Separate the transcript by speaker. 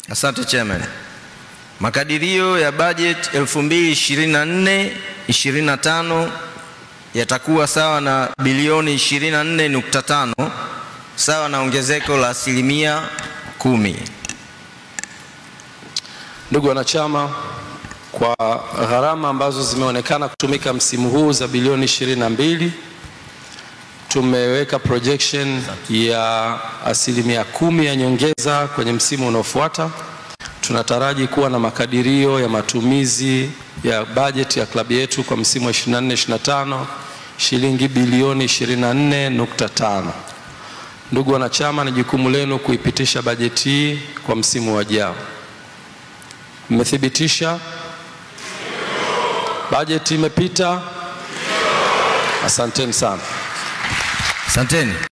Speaker 1: Asante chairman. Makadirio ya budget 2024 25 yatakuwa sawa na bilioni 24.5 sawa na ongezeko la asilimia kumi.
Speaker 2: Ndugu wanachama, kwa gharama ambazo zimeonekana kutumika msimu huu za bilioni 22 tumeweka projection ya asilimia kumi ya nyongeza kwenye msimu unaofuata. Tunataraji kuwa na makadirio ya matumizi ya bajeti ya klabu yetu kwa msimu wa 24-25 shilingi bilioni 24.5. Ndugu wanachama, ni jukumu lenu kuipitisha bajeti hii kwa msimu wajao. Mmethibitisha bajeti imepita? Asanteni sana.
Speaker 1: Asanteni.